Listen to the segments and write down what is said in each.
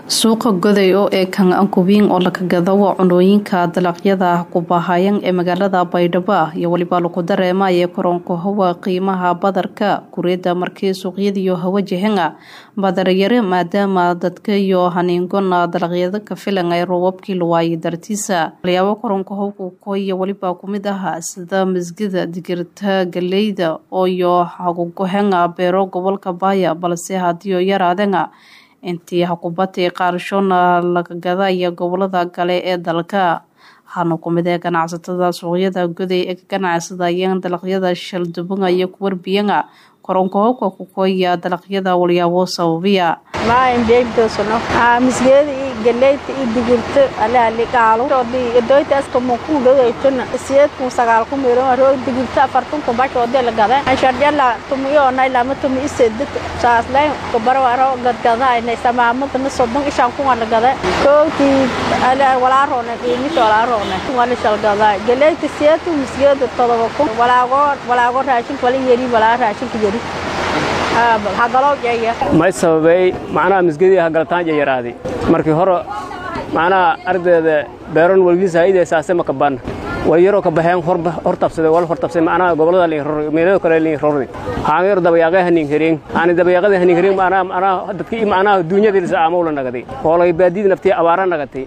suuqa goday oo ee kan ankubiin oo laga gadawo cunooyinka dalagyada kubahayan ee magaalada baydhabo iyo weliba lagu dareemaya koronka hawa qiimaha badarka kureeda markii suuqyadiyo hawa jehanga badaryare maadaama dadka iyo haniingona dalagyada ka filan ay roobabkii lawaaye dartiisa walyaabo koronka howka koiyo weliba kumid ah sida masgida digirta galeyda ooyo hagugohenga beero gobolka baaya balse hadiio yaraadenga intii hakubatay qaarshona laga gadaya gobolada kale ee dalka waxaana kumid ee ganacsatada suuqyada goday ee ka ganacsadayeen dalagyada shaldubanga iyo kuwarbiyanga koronka howka kukoya dalagyada walyaabo sababiya misgeeda iyo galeyta iyo digirta alaliqaalodoytaaskamukudhagaytona siyeedkun sagaalku miro roog digirta afartunku bacoode la gada shardhala tumiyoonay lama tumi isedad saaslay kubarwaro gadgadayna samaamadana sodon ishan kunga la gada koogtii walaaroona qiimisa walaaroona wala shalgada galeyta siyeedku misgeeda todoba kun walaago walaago raashinka wala yeri walaa raashinka yeri may sababay macnaha misgadii hagalataanja yaraaday markii hore macnaha ardayda beeron walgiisa haydee saase ma kaban way yaroo ka baxeen hor tabsaday wal hor tabsaday macnaha gobolada liin rorri meelada kale liin rorri waxaan yar dabayaaqay haniin hereen aan dabayaaqada haniin hereen macnaha macnaha dadkii macnaha duunyada ilsa aamowla nagaday hoolay baadida naftii abaara nagatay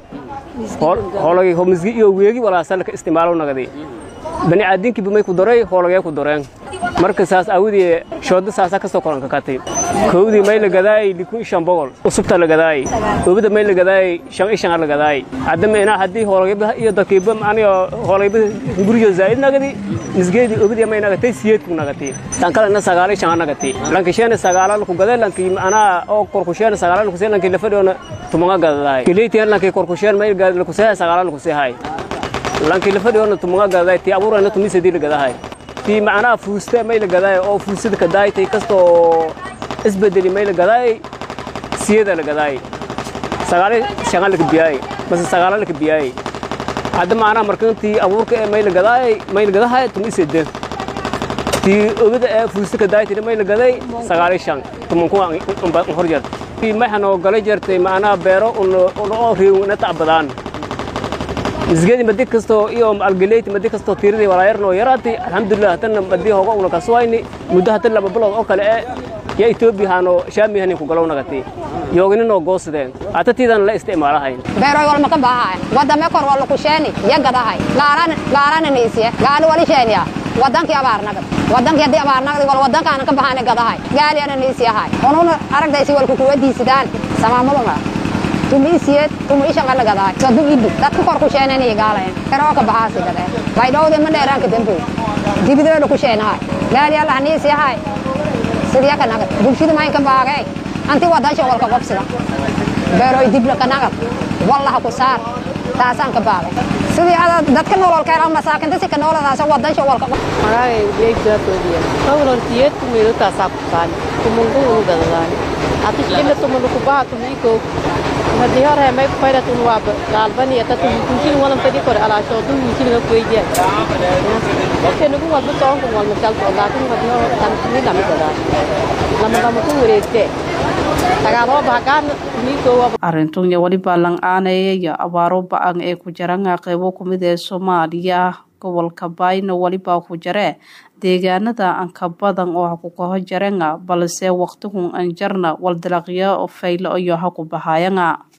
hoolay misgi iyo weegi walaasal ka istimaalo nagaday bani aadinki bimay ku daray hoolagee ku dareen marka saas awdii shooda saasa kasoo koranka katay kowdii may la gadaayay likun shan boqol usubta la gadaayay obada may la gadaayay shan ishan la gadaayay haddama inaa haddii hoolagayba iyo dadkiiba aniga hoolagayba guriyo zaa'id nagadi misgeedii obadii may nagatay siyeedku nagatay tan kale na sagaal ishan nagatay lanki sheena sagaala laku gaday lanki anaa oo korkusheena sagaala laku see lanki lafadhiona tumaga gadadaay kileetiyan lanki korkusheen may laku seehay sagaala laku seehay lanki lafadhiona tumaga gadaday tii abuurana tumisadii la gadahay tii macnaha fuuste may la gadaay oo fuusada ka daaytay kastoo isbedeli may la gadaay siyada la gadaay sagaal shan la kabiyaay bas sagaal la kabiyaay hadda macnaha markantii abuurka ee may la gadaay may la gadahay tum isede tii ogada ee fuusta ka daaytay may la gaday sagaal shan tuman ku hor jar tii may hanoo galay jartay macnaha beero oo riiw na tacbadaan misgeedi madi kastoo iyo algaleyti madi kastoo tiiradii walaayarnoo yaraatay alxamdulilah haddana madii hoga una kaswayni muddo hadda laba bilood oo kale ee ya etoobiya haano shaami hanin ku galow nagatay yoogininoo goosadeen hata tiidan la isticmaalahayn beeroy walma ka baahay wadame kor walla ku sheeni ya gadahay gaarana niisiye gaali wali sheeniya wadankii abaar nagad wadankii haddii abaar nagad wal wadankaana ka bahane gadahay gaaliana niisiyahay ununa aragdaysi walku kuwadiisidaan samaamulunga tumiisiyeed tumiishanqala gadaay sadu idi dadka kor ku sheenanay gaalayn eroo ka baxaasi gadeen baydhowde ma dheeraanka damboy dibideeda ku sheenahay gaali alla haniisi yahay sidii ka nagad bulshada mayn ka baagay anti wadansha walka qobsida beeroy dibla ka nagad wallaha ku saar taasaan ka baagay sidii ada dadka nolol keen ama masaakinta si ka nolodaas wadansha walka maragay beegdaatoodiya hawlantiyeed kumido taasaa ku saani tumungu unu gadadaani ati ila tumunu kubaha tumiko hadii hore may fayda tun waa galbani ata tum kunsin walan fadi kore ala sho dum yisin ga kueje ke nugu wa bu tong wal misal to la tun hadii hore tan ni lam gada lam lam ku wareegte tagaalo bahagaan miko arintun ya waliba lang aanaya iyo abaaro ba-an ee ku jaranga qeybo kumid ee soomaaliya gobolka baayna weliba ku jaree deegaanada anka badan oo haku kaho jarenga balse waqtigun an jarna wal dalaqyo faylo iyo haku bahayanga